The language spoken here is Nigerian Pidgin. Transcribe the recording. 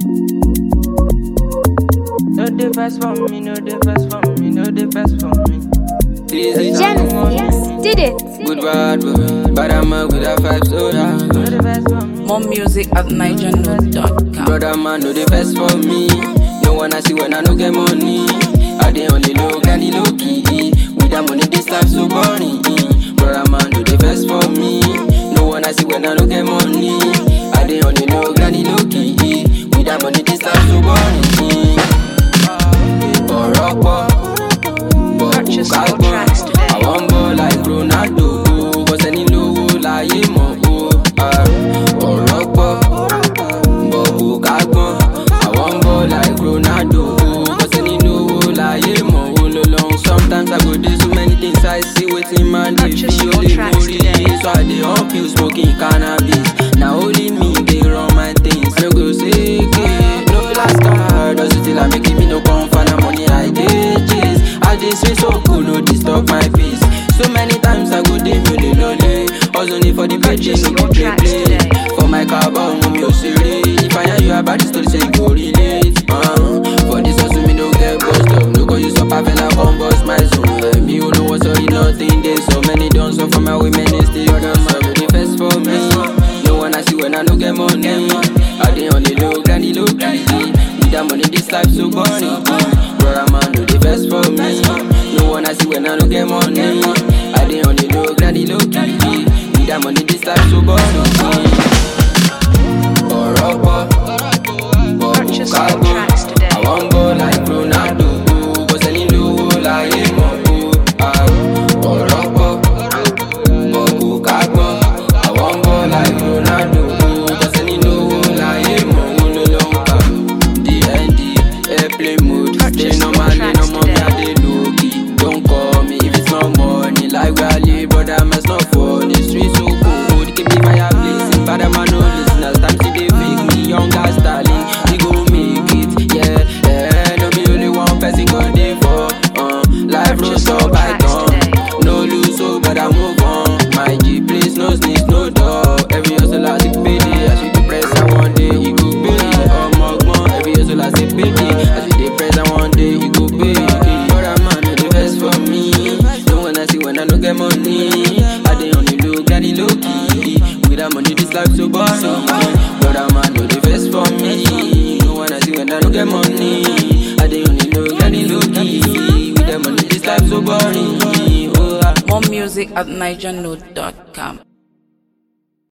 No the best for me, no the best for me, no the best for me. This is Genesis did it. good bad boy, but I'm a with a five soda. No the best for me. More music at nigernote.com. Brother man, do the best for me. No one I see when I no get money. I dey only low, granny low key. With that money, this life so boring. Brother man, do the best for me. No one I see when I no get money. I dey only low, granny low key. With that money, this life so boring. Ọ̀rọ̀ pọ̀, bọ̀ kò Purchase ká your gbọ́n. tracks today. Àwọn ń bọ̀ like Ronaldo. Kò sẹ́ni lówó láyé mọ̀ o. Ah, Ọ̀rọ̀ pọ̀ bọ̀ kò ká gbọ́n. Àwọn ń bọ̀ like Ronaldo. Kò sẹ́ni lówó láyé mọ̀ o. Lo long sometimes I go dey so many things I see wetin man dey Purchase feel your dey tracks worry. today. So I dey up you smoking cannabis. Na only me dey run my things. I no go say ke no last card. Just till I make it me no come for na money I dey chase. I dey swing so cool no disturb my peace. So many times I go dey me dey lonely. Hustling for the paycheck Purchase no your go dey tracks play. today. For my car but mo mi ò ṣeré. If I hear you about the story say you go relate. Uh, for this hustle me no get bust up. No go use up a fella come bust my zone. Eh, Me who no want sorry nothing dey. So many done so for my women they still other man go dey first for me. No one I see when I no get money. I dey on the low, granny low key. With that money this life so boring. Brother man do the best for me. No one I see when I no get money. I dey on the low, granny low key. With that money this life so boring. Ọ̀rọ̀ pọ̀, bọ̀ kò Purchase ká your gbọ́n. tracks today. Àwọn ń bọ̀ like Ronaldo. Kò sẹ́ni lówó láyé mọ̀ o. Ah, Ọ̀rọ̀ pọ̀, bọ̀ kò ká gbọ́n. Àwọn ń bọ̀ like Ronaldo. Kò sẹ́ni lówó láyé mọ̀ o. Ló ló ń kà. DND, airplane mode. Purchase Ṣé normal your ni tracks normal mi today. adé lókì? Don't call me if it's not money. Like Wale, brother, man's not funny. Street so cold, keep me fireplace. Father, man, no listeners. Time to dey fake me, younger Stalin. We go make it, yeah, yeah. No be only one person go dey for. Uh, life no Purchase stop your by tracks dawn. today. No lose, so but I move on. My G place, no sneeze, no door. Every hustle I see payday. As you dey press, I one day you go pay. Oh my every hustle I see payday. As you dey press, I one day you go pay. Brother man, no dey vex for me. No one I see when I no get money. I dey on the low, got the low key. With that money, this life so boring. Brother man, no dey vex for me. No one I see when I no get money. I dey on the low, got the low key. With that money, this life so boring. Oh, ah. More music at nigernote.com.